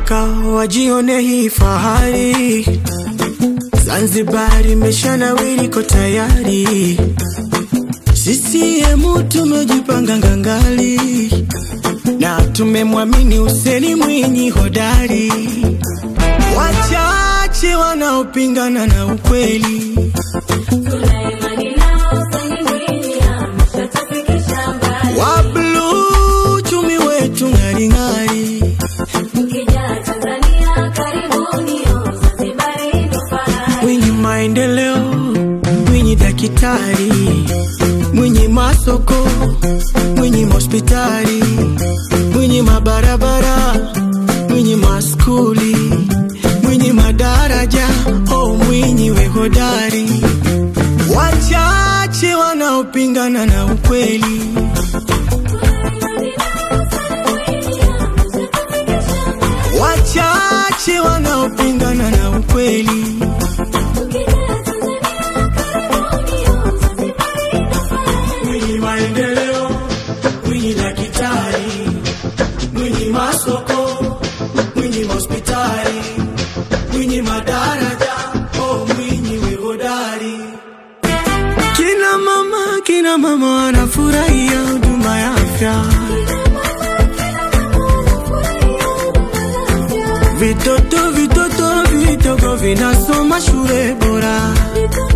Nataka wajione hii fahari, Zanzibar imeshanawiri, ko tayari. CCM tumejipanga ngangali na tumemwamini Hussein Mwinyi hodari. Wachache wanaopingana na ukweli Tuna imani nao, Hussein Mwinyi ameshatufikisha mbali. wa bluu, chumi wetu ng'aring'ari. Mkija Tanzania karibuni, oh, Zanzibar ndo fahari. Mwinyi maendeleo, Mwinyi daktari, Mwinyi masoko, Mwinyi hospitali, Mwinyi mabarabara, Mwinyi maskuli, Mwinyi madaraja, oh Mwinyi we hodari. Wachache wanaopingana na ukweli wachache wanaopingana na ukweli Mwinyi maendeleo, Mwinyi daktari, Mwinyi masoko, Mwinyi hospitali, Mwinyi madaraja, oh Mwinyi we hodari. Kina mama, kina mama wanafurahia huduma ya afya. Vitoto, vitoto vidogo vinasoma shule bora.